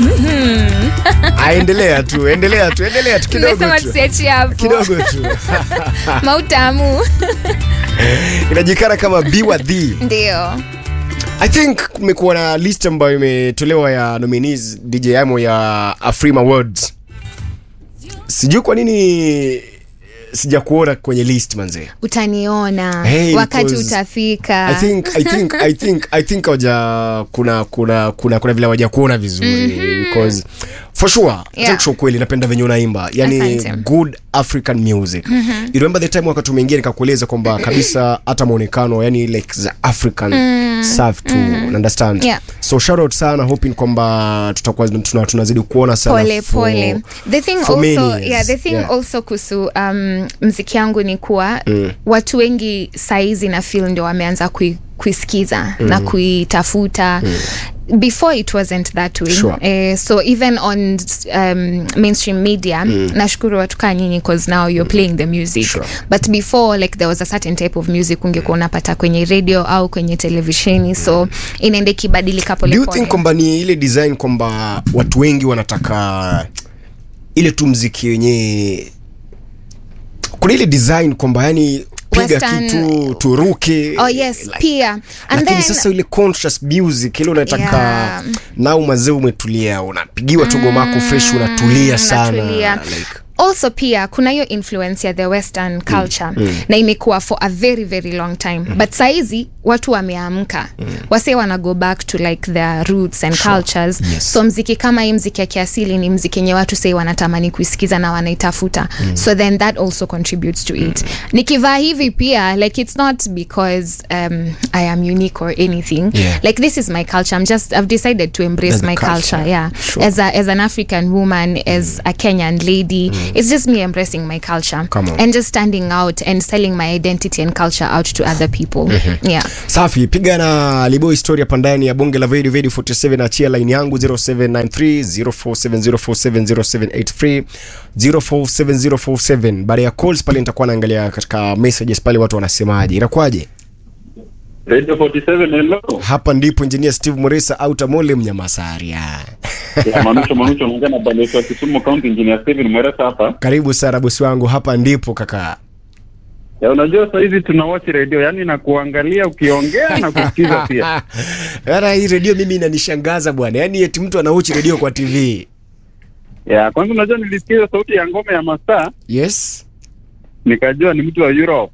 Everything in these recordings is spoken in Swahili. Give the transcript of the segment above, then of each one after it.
aendelea tu endelea tu endelea tu kidogo Nimesema tu tusiachie hapo kidogo tu mautamu inajikana kama biwa the ndio i think kumekuwa na list ambayo imetolewa ya nominees dj amo ya afrima awards sijui kwa nini sijakuona kwenye list manzee utaniona Hey, wakati because utafika I think I think I think I think hawaja kuna kuna kuna kuna vile hawaja kuona vizuri because for sure Yeah. yeah. kweli napenda venye unaimba yani Asante. good African music you remember the time wakati umeingia nikakueleza kwamba kabisa hata muonekano yani like the African safi tu understand Yeah. so shout out sana hoping kwamba tutakuwa tuna, tunazidi kuona sana pole for- pole the thing for many also years. yeah the thing Yeah. also kuhusu um, mziki yangu ni kuwa mm. watu wengi saizi na feel ndio wameanza kui, kuisikiza mm. na kuitafuta mm before it wasn't that way Sure. eh, so even on um, mainstream media mm. nashukuru watu kaa nyinyi because now you're playing the music Sure. but before like there was a certain type of music ungekuwa unapata kwenye radio au kwenye televisheni so inaenda ikibadilika do you polepole think kwamba ni ile design kwamba watu wengi wanataka ile tu mziki wenyewe kuna ile design kwamba yani piga Western- kitu turuke oh yes like- pia and lakini then sasa ile conscious music ile unataka Yeah. nao mazee umetulia unapigiwa tu gomako fresh unatulia sana unatulia. like, also pia kuna hiyo influence ya the western culture na imekuwa for a very very long time but saizi watu wameamka wase wana go back to like their roots and cultures Yes. so mziki kama hii mziki ya kiasili ni mziki yenye watu sei wanatamani kuisikiza na wanaitafuta so then that also contributes to it nikivaa hivi pia like it's not because um, i am unique or anything Yeah. like this is my culture i'm just i've decided to embrace That's the my culture, culture. yeah Sure. as a, as an african woman as a kenyan lady it's just me embracing my culture Come on. and just standing out and selling my identity and culture out to other people yeah safi piga na libo historia hapa ndani ya bonge la vedi vedi 47 achia line yangu 0793 0470470783 047047 baada ya calls pale nitakuwa naangalia katika messages pale watu wanasemaje inakuwaje Radio 47 hello. hapa ndipo engineer steve moresa autamole mnyamasaria Ya Manucho Manucho anaongea na balozi wa Kisumu County Engineer Steven Mweresa hapa. karibu sana bosi wangu hapa ndipo kaka Ya unajua sasa hivi tuna watch radio yani na kuangalia ukiongea na kusikiza pia. Yara hii redio mimi inanishangaza bwana yaani eti mtu anauchi redio kwa tv Ya kwanza unajua nilisikiza sauti ya ngome ya masaa yes nikajua ni mtu wa Europe.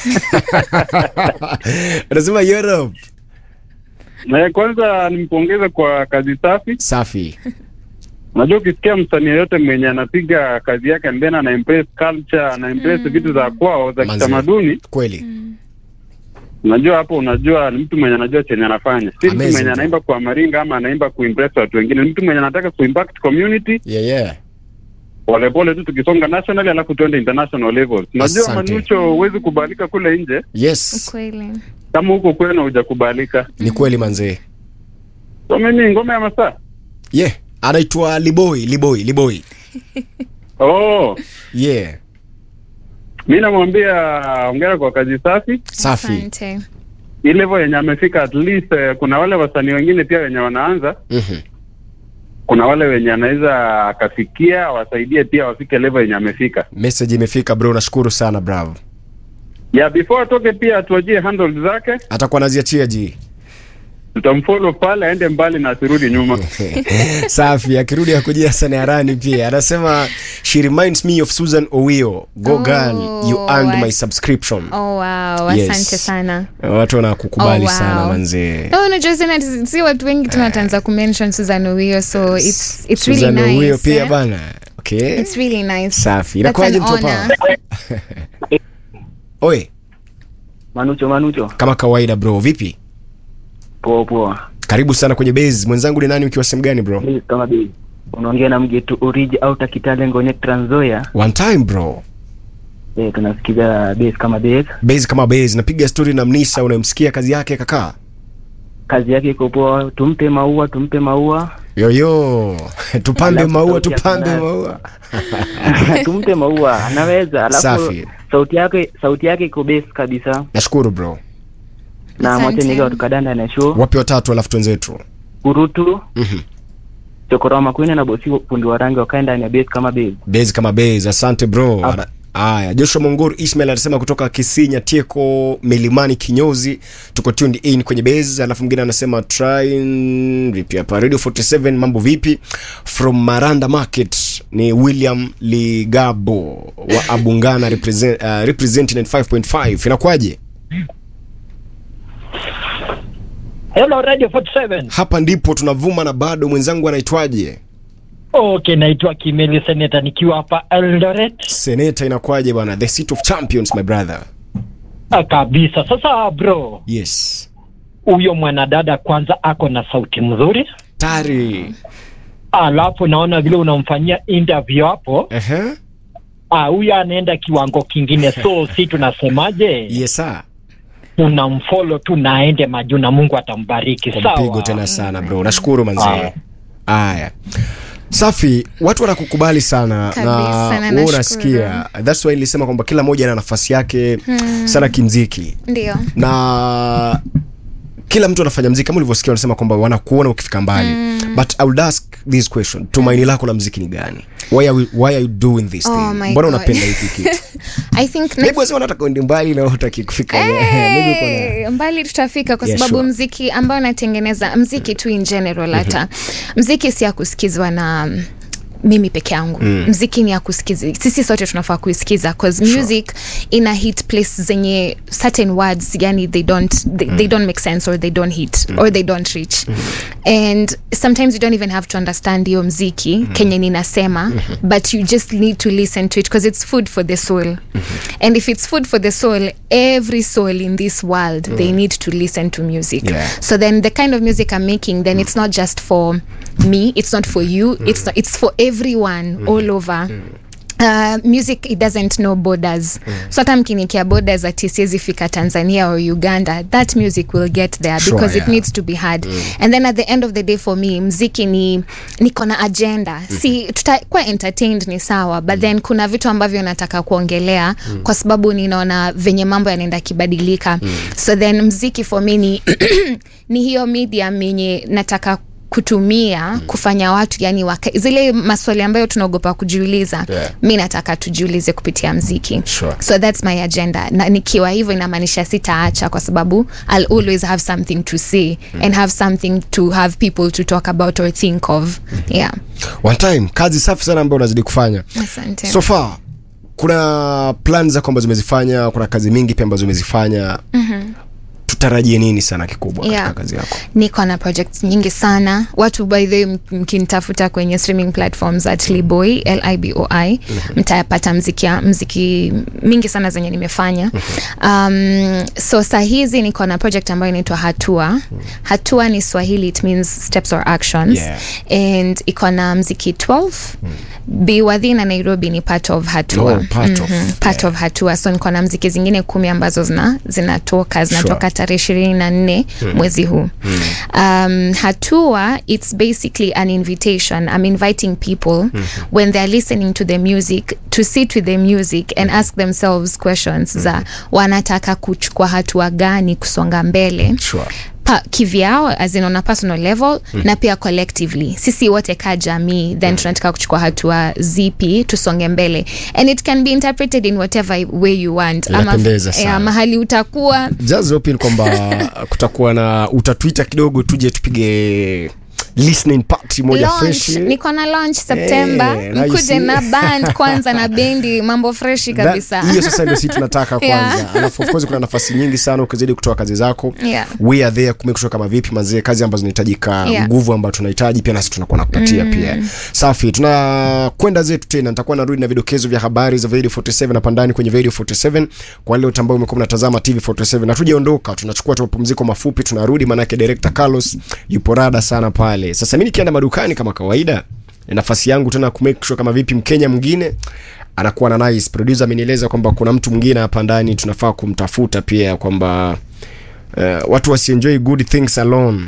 anasema europe Na ya kwanza nimpongeza kwa kazi safi. safi Unajua ukisikia msanii yoyote mwenye anapiga kazi yake and then ana impress culture, ana impress vitu za kwao za Manze. kitamaduni, kweli unajua hapo unajua ni mtu mwenye anajua chenye anafanya. Si mtu Amazing mwenye job. anaimba kwa maringa ama anaimba kuimpress watu wengine. Ni mtu mwenye anataka kuimpact community yeah, yeah. polepole tu tukisonga national alafu tuende international levels. Unajua Asante. Manucho, huwezi kubalika kule nje yes kweli kama huko kwenu hujakubalika. ni kweli manzee So mimi ngome ya masaa. yeah anaitwa liboi liboi liboi Oh, yeah mi namwambia ongera kwa kazi safi. safi asante Hii level yenye amefika at least eh, kuna wale wasanii wengine pia wenye wanaanza, Mhm. kuna wale wenye anaweza akafikia wasaidie pia wafike level yenye amefika. message imefika bro nashukuru sana bravo Yeah, before atoke pia atuajie handles zake, atakuwa naziachia ji tutamfollow pale aende mbali na asirudi nyuma. safi akirudi akujia sana harani pia anasema she reminds me of susan owio go Oh, girl you earned my I- subscription oh wow Yes. asante sana watu wanakukubali Oh, wow. sana manzee no unajua sana si watu wengi tunatanza kumention susan owio so it's, it's really Susan nice Owio pia eh? bana okay it's really nice safi That's inakuwaje an mtu honor. hapa oye Manucho, Manucho, kama kawaida bro vipi poa poa. karibu sana kwenye base mwenzangu ni nani ukiwa sehemu gani bro Mimi kama bei unaongea na mgetu Oriji au Takitale Ngone Trans Nzoia. one time bro Eh, tunasikiza base kama base. base kama base napiga story na mnisa unamsikia kazi yake kaka Kazi yake iko poa, tumpe maua, tumpe maua. yoyo tupambe Alafu maua sauti ya tupambe Sanaa. maua tumpe maua, anaweza. Alafu Safi. sauti yake sauti yake iko base kabisa. nashukuru bro Na Asante. mwache nige watu kadanda na show. wapi watatu alafu twenzetu Urutu, Mhm. Chokora Makwini na bosi fundi wa rangi wakae ndani ya base kama base. base kama base asante bro Ah. Ana- haya joshua mongoro ismail anasema kutoka kisinya tieko milimani kinyozi tuko tuned in kwenye base alafu mwingine anasema trying vipi hapa radio 47 mambo vipi from maranda market ni william ligabo wa abungana represent, uh, representing 5.5 inakwaje Hello Radio 47. hapa ndipo tunavuma na bado mwenzangu anaitwaje Okay, naitwa Kimeli Seneta nikiwa hapa Eldoret. seneta inakwaje bwana the seat of champions my brother Ah, kabisa. Sasa bro, yes huyo mwanadada kwanza ako na sauti mzuri, tari alafu naona vile unamfanyia interview hapo, Ehe. ah, huyo anaenda kiwango kingine. So si tunasemaje, yes sir tunamfollow tu na aende majuu na Mungu atambariki. kwa Sawa. mpigo tena sana bro nashukuru manzee Haya. haya safi watu wanakukubali sana Kabisa, na na wewe nashukuru. unasikia thats why nilisema kwamba kila mmoja ana nafasi yake sana kimziki ndio na kila mtu anafanya mziki kama ulivyosikia wanasema kwamba wanakuona ukifika mbali but i would ask this question tumaini lako la mziki ni gani why are, we, why are you doing this Oh thing my mbona God. unapenda hiki kitu i think next- maybe wasema nataka uende mbali na utaki kufika maybe uko na Hey, mbali tutafika kwa Yeah, sababu sure. mziki ambao natengeneza mziki tu in general hata mziki si ya kusikizwa na mm, mimi peke yangu mm. mziki ni ya kusikiza sisi sote tunafaa kuisikiza cause music ina hit place zenye certain words yani they don't they, they don't make sense or they don't hit or they don't reach and sometimes you don't even have to understand hiyo mziki kenye ninasema but you just need to listen to it because it's food for the soul and if it's food for the soul every soul in this world they need to listen to music Yeah. so then the kind of music i'm making then it's not just for me it's not for you it's not, it's for everyone all over Uh, music it doesn't know borders so hata mkinikia borders ati siwezi fika tanzania or uganda that music will get there Sure, because yeah. it needs to be heard and then at the end of the day for me mziki ni niko na agenda si tutakuwa entertained ni sawa but then kuna vitu ambavyo nataka kuongelea kwa sababu ninaona venye mambo yanaenda kibadilika so then mziki for me ni, ni hiyo medium yenye nataka kutumia kufanya watu yani waka, zile maswali ambayo tunaogopa kujiuliza Yeah. mi nataka tujiulize kupitia mziki Sure. so that's my agenda na nikiwa hivyo inamaanisha sitaacha kwa sababu i'll always have something to say and have something to have people to talk about or think of yeah one time kazi safi sana ambayo unazidi kufanya asante so far kuna plan zako ambazo umezifanya kuna kazi mingi pia ambazo umezifanya mm-hmm. tutarajie nini sana kikubwa Yeah. katika kazi yako niko na projects nyingi sana watu by the way m- mkinitafuta kwenye streaming platforms at liboy liboi mtayapata mziki, ya- mziki mingi sana zenye nimefanya um, so saa hizi niko na project ambayo inaitwa hatua hatua ni swahili it means steps or actions Yeah. and iko na mziki 12 biwadhi na nairobi ni part of hatua Oh, part of, part yeah. of hatua so niko na mziki zingine kumi ambazo zina zinatoka zinatoka Sure. tarehe ishirini na nne mwezi huu um, hatua it's basically an invitation i'm inviting people when they're listening to the music to sit with the music and ask themselves questions za wanataka kuchukua hatua gani kusonga mbele sure. pa, kivyao as in on a personal level mm. na pia collectively sisi wote ka jamii then tunataka kuchukua hatua zipi tusonge mbele and it can be interpreted in whatever way you want Inapendeza sana. ya, mahali utakuwa just hoping kwamba kutakuwa na utatwita kidogo tuje tupige listening party moja launch fresh niko na launch september Eh, na you mkuje see. na band kwanza na bendi mambo freshi That- kabisa hiyo sasa ndio si tunataka kwanza Yeah. alafu of course kuna nafasi nyingi sana ukizidi kutoa kazi zako Yeah. we are there kumake sure kama vipi mazee kazi ambazo zinahitajika Yeah. nguvu ambayo tunahitaji pia nasi tunakuwa nakupatia mm. pia safi tunakwenda zetu tena nitakuwa narudi na vidokezo vya habari za radio 47 hapa ndani kwenye radio 47 kwa wale wote ambao umekuwa mnatazama tv 47 na tujaondoka tunachukua tu mapumziko mafupi tunarudi maanake director carlos yupo rada sana pale sasa mi nikienda madukani kama kawaida ni nafasi yangu tena kumake sure kama vipi mkenya mwingine anakuwa na nice producer amenieleza kwamba kuna mtu mwingine hapa ndani tunafaa kumtafuta pia kwamba uh, watu wasienjoy good things alone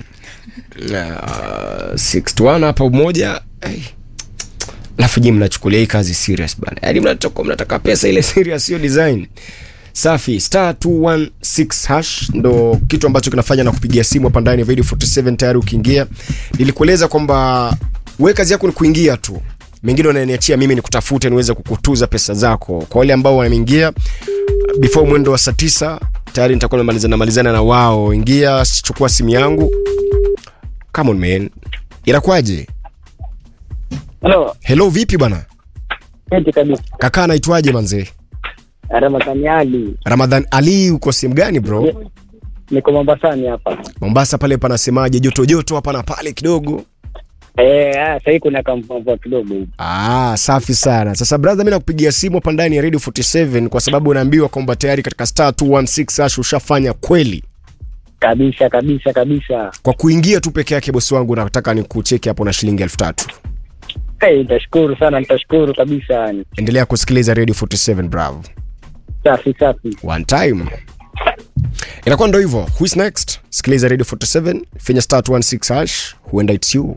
uh, 61 hapa umoja hey. alafu ji mnachukulia hii kazi serious bana yaani mnatoka mnataka pesa ile serious hiyo design safi star 216 hash ndo kitu ambacho kinafanya na kupigia simu hapa ndani ya video 47 tayari ukiingia nilikueleza kwamba we kazi yako ni kuingia tu mengine wananiachia mimi ni kutafute niweze kukutuza pesa zako kwa wale ambao wameingia before mwendo wa saa tisa tayari nitakuwa namalizana malizana na wao ingia chukua simu yangu come on man inakuwaje Halo, hello vipi bwana eti kabisa. kakaa anaitwaje manzee Ramadhani Ali, ramadhan ali uko sehemu gani bro niko Mombasani hapa. mombasa pale panasemaje joto joto hapa na pale kidogo Eh, ah, sasa hivi kuna kamvua kidogo hivi. Ah, safi sana. Sasa brother, mimi nakupigia simu hapa ndani ya Radio 47 kwa sababu unaambiwa kwamba tayari katika star 216 hash ushafanya kweli. Kabisa kabisa kabisa. Kwa kuingia tu peke yake bosi wangu nataka nikucheki hapo na shilingi 3000. Eh, nitashukuru sana, nitashukuru kabisa yani. Endelea kusikiliza Radio 47 bravo. Safi safi. One time. Inakuwa ndo hivyo. Who is next? Sikiliza Radio 47, finya star 216 hash, huenda it's you.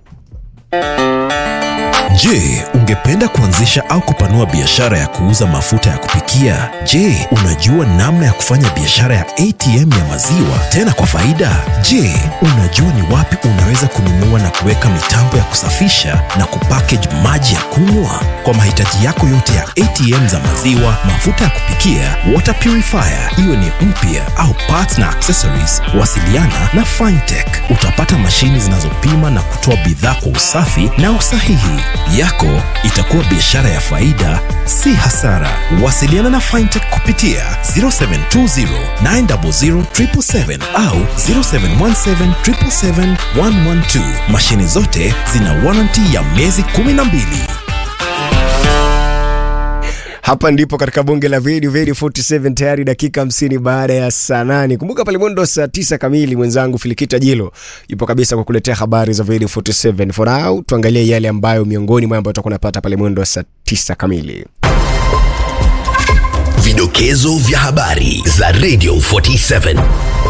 Je, ungependa kuanzisha au kupanua biashara ya kuuza mafuta ya kupikia? Je, unajua namna ya kufanya biashara ya ATM ya maziwa tena kwa faida? Je, unajua ni wapi unaweza kununua na kuweka mitambo ya kusafisha na kupackage maji ya kunywa? Kwa mahitaji yako yote ya ATM za maziwa, mafuta ya kupikia, water purifier, iwe ni mpya au parts na accessories, wasiliana na Fintech. Utapata mashini zinazopima na kutoa bidhaa kwa usafi na usahihi. Yako itakuwa biashara ya faida, si hasara. Wasiliana na Fintech kupitia 0720 900 777 au 0717 777 112. Mashini zote zina warranty ya miezi 12. Hapa ndipo katika bonge la video video 47 tayari dakika 50 baada ya saa 8. Kumbuka pale mwendo saa 9 kamili mwenzangu Filikita Jilo yupo kabisa kwa kuletea habari za video 47. For now tuangalie yale ambayo miongoni mwa ambayo tutakuwa tunapata pale mwendo wa saa 9 kamili. Vidokezo vya habari za Radio 47.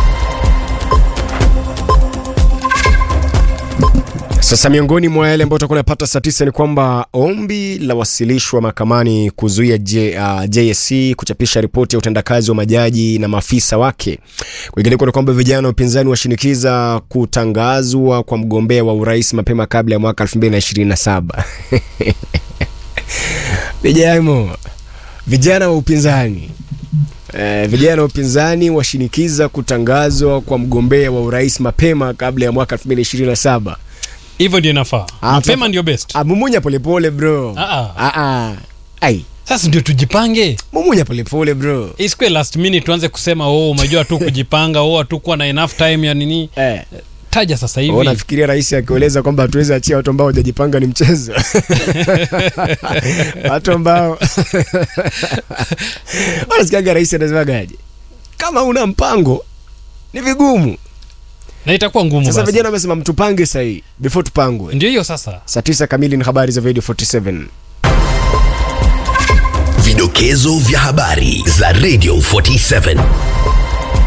Sasa miongoni mwa yale ambayo tutakuwa tunapata saa 9 ni kwamba ombi la wasilishwa mahakamani kuzuia J, uh, JSC kuchapisha ripoti ya utendakazi wa majaji na maafisa wake. Kwingineko ni kwamba vijana wa upinzani washinikiza kutangazwa kwa mgombea wa urais mapema kabla ya mwaka 2027. Vijamo, vijana wa upinzani Eh, vijana wa upinzani washinikiza kutangazwa kwa mgombea wa urais mapema kabla ya mwaka 2027. hivyo ndio inafaa Ah, mapema sasa- ndio best Ah, mumunya polepole bro. Ah, ah. Ah, ah. Ai, sasa ndio tujipange mumunya polepole bro. isikue last minute tuanze kusema oh umejua tu kujipanga oh hatukuwa na enough time ya nini Eh, taja sasa wewe hivi unafikiria rais akieleza kwamba hatuwezi achia watu ambao hawajajipanga ni mchezo? watu ambao wanasikiaga rais anasemaga kama una mpango ni vigumu. na itakuwa ngumu Sasa basi. vijana wamesema mtupange sahi before tupangwe. ndio hiyo sasa Saa tisa kamili ni habari za Radio 47. Vidokezo vya habari za Radio 47.